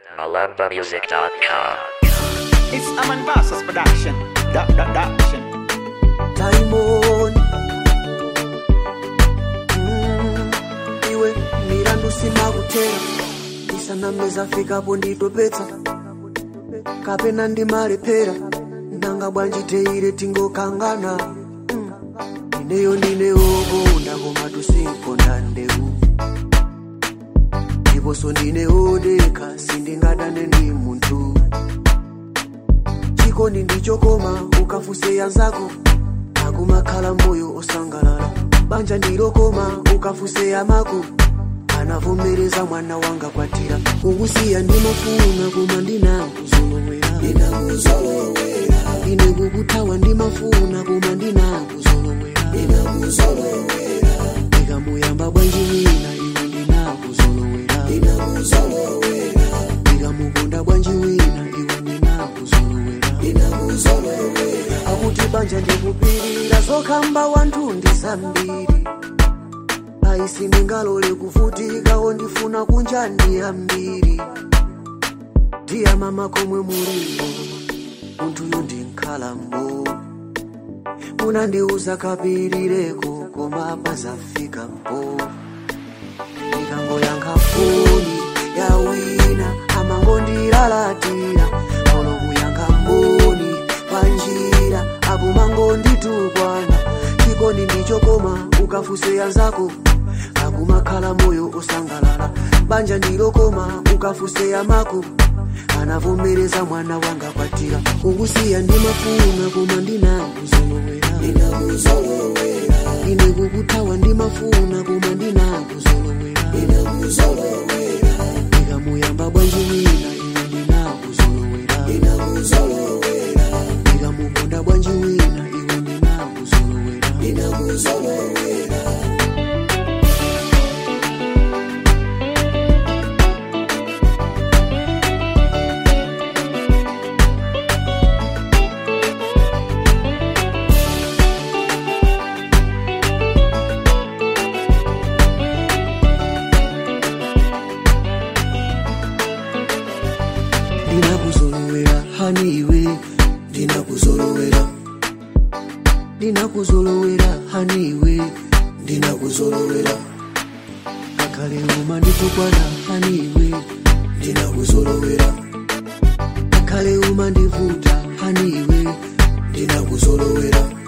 MalambaMusic.com. It's Aman Bassos production. Da, da, da, action. Diamond mm, iwe mirandu simakutera isanameza fikapo nditopetsa kapena ndimalephera nanga bwanji teire tingokangana mm, ineyo ndineokonda koma tusinkonda ndewu ndiponso ndineodeka sindingadane ndi munthu chikondi ndichokoma ukafuse yanzako akumakhala moyo osangalala banja ndilokoma ukafuse amako anavomereza mwana wanga kwatira kukusiya ndimafuna koma ndinakuzolowera ine kukuthawa ndimafuna koma ndinakuzolowera ikamuyamba bwanji wina iwe ndinakuzolowera ikamukonda bwanji wina iwe ndinakuzolowera akuti banja ndikupirira zokhamba wanthu ndi zambiri aisi ndingalole kuvutikawo ndifuna kunja ndi ambiri ndiya mama komwe mulipo munthuyo ndinkhalambo munandiuza kapirireko koma pazafika mpo ndikangoyankha foni ya wina amangondilalatira olo kuyankha mboni panjira akumangonditukwana chikondi ndichokoma ukafuse yanzako akumakhala moyo osangalala banja ndilokoma ukafuse amako anavomereza mwana wanga kwatira kukusiya ndimafuna koma ndinakuzolowera ine kukuthawa ndimafuna koma ndinakuzolowera ikamuyamba bwanji wina iwe ndinakuzolowera ikamukonda bwanji wina iwe ndinakuzolowera ndinakuzolowera hani iwe ndinakuzolowera ndinakuzolowera hani iwe ndinakuzolowera akale uma nditukwana hani iwe ndinakuzolowera akale uma ndivuta hani iwe ndinakuzolowera